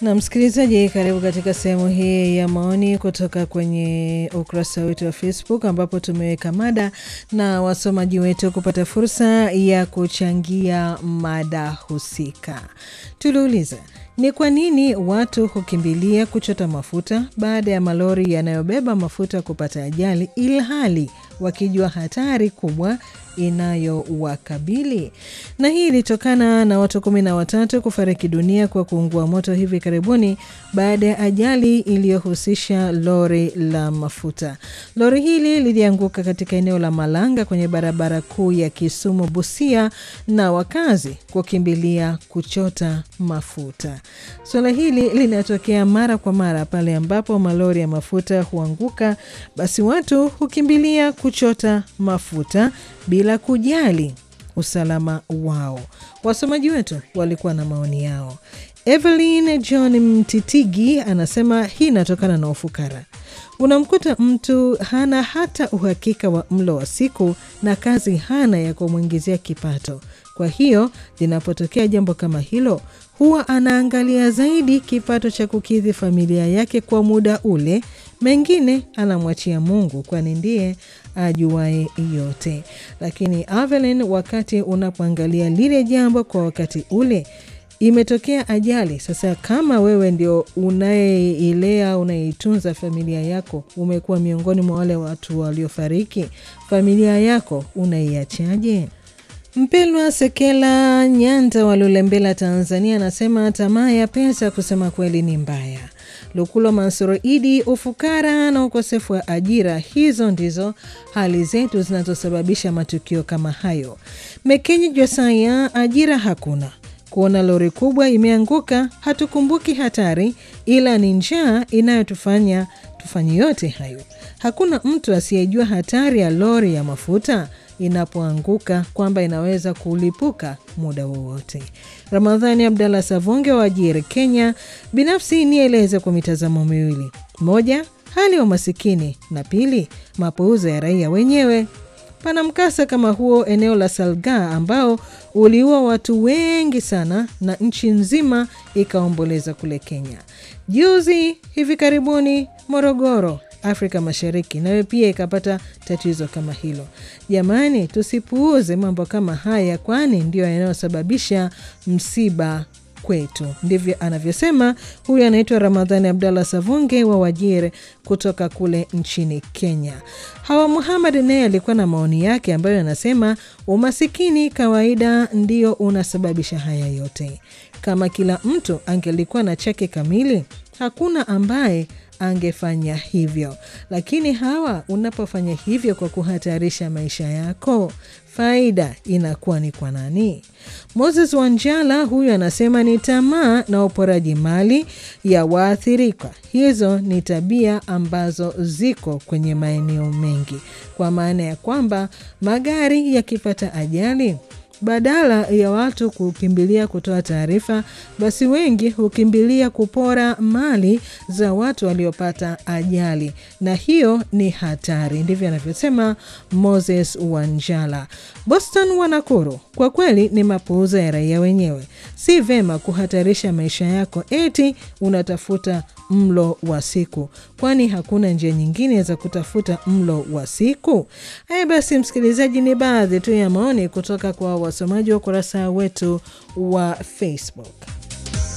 Na msikilizaji, karibu katika sehemu hii ya maoni kutoka kwenye ukurasa wetu wa Facebook ambapo tumeweka mada na wasomaji wetu kupata fursa ya kuchangia mada husika. Tuliuliza, ni kwa nini watu hukimbilia kuchota mafuta baada ya malori yanayobeba mafuta kupata ajali ilhali wakijua hatari kubwa inayowakabili na hii ilitokana na watu kumi na watatu kufariki dunia kwa kuungua moto hivi karibuni baada ya ajali iliyohusisha lori la mafuta. Lori hili lilianguka katika eneo la Malanga kwenye barabara kuu ya Kisumu Busia, na wakazi kukimbilia kuchota mafuta. Suala hili linatokea mara kwa mara pale ambapo malori ya mafuta huanguka, basi watu hukimbilia kuchota mafuta bila kujali usalama wao. Wasomaji wetu walikuwa na maoni yao. Evelyn John Mtitigi anasema hii inatokana na ufukara. Unamkuta mtu hana hata uhakika wa mlo wa siku na kazi hana ya kumwingizia kipato. Kwa hiyo linapotokea jambo kama hilo, huwa anaangalia zaidi kipato cha kukidhi familia yake kwa muda ule, mengine anamwachia Mungu, kwani ndiye ajuae yote. Lakini Evelyn, wakati unapoangalia lile jambo kwa wakati ule imetokea ajali. Sasa kama wewe ndio unayeilea unaitunza familia yako, umekuwa miongoni mwa wale watu waliofariki, familia yako unaiachaje? Mpelwa Sekela Nyanda wa Lulembela, Tanzania, anasema tamaa ya pesa kusema kweli ni mbaya. Lukulo Mansuro Idi, ufukara na ukosefu wa ajira, hizo ndizo hali zetu zinazosababisha matukio kama hayo. Mekenyi Josaya, ajira hakuna kuona lori kubwa imeanguka, hatukumbuki hatari, ila ni njaa inayotufanya tufanye yote hayo. Hakuna mtu asiyejua hatari ya lori ya mafuta inapoanguka kwamba inaweza kulipuka muda wowote. Ramadhani Abdallah Savonge wa Wajiri, Kenya. Binafsi nieleze kwa mitazamo miwili: moja, hali ya umasikini, na pili, mapuuzo ya raia wenyewe. Pana mkasa kama huo eneo la Salga ambao uliua watu wengi sana na nchi nzima ikaomboleza kule Kenya. Juzi hivi karibuni Morogoro, Afrika Mashariki, nayo pia ikapata tatizo kama hilo. Jamani, tusipuuze mambo kama haya, kwani ndio yanayosababisha msiba kwetu. Ndivyo anavyosema huyu anaitwa Ramadhani Abdallah Savunge wa Wajir kutoka kule nchini Kenya. Hawa Muhamad naye alikuwa na maoni yake ambayo anasema umasikini kawaida ndio unasababisha haya yote. Kama kila mtu angelikuwa na chake kamili, hakuna ambaye angefanya hivyo. Lakini hawa, unapofanya hivyo kwa kuhatarisha maisha yako, faida inakuwa ni kwa nani? Moses Wanjala huyu anasema ni tamaa na uporaji mali ya waathirika. Hizo ni tabia ambazo ziko kwenye maeneo mengi, kwa maana ya kwamba magari yakipata ajali badala ya watu kukimbilia kutoa taarifa, basi wengi hukimbilia kupora mali za watu waliopata ajali, na hiyo ni hatari. Ndivyo anavyosema Moses Wanjala. Boston Wanakuru, kwa kweli ni mapuuza ya raia wenyewe. Si vema kuhatarisha maisha yako eti unatafuta mlo wa siku, kwani hakuna njia nyingine za kutafuta mlo wa siku. Haya basi, msikilizaji, ni baadhi tu ya maoni kutoka kwa wasomaji wa ukurasa wetu wa Facebook.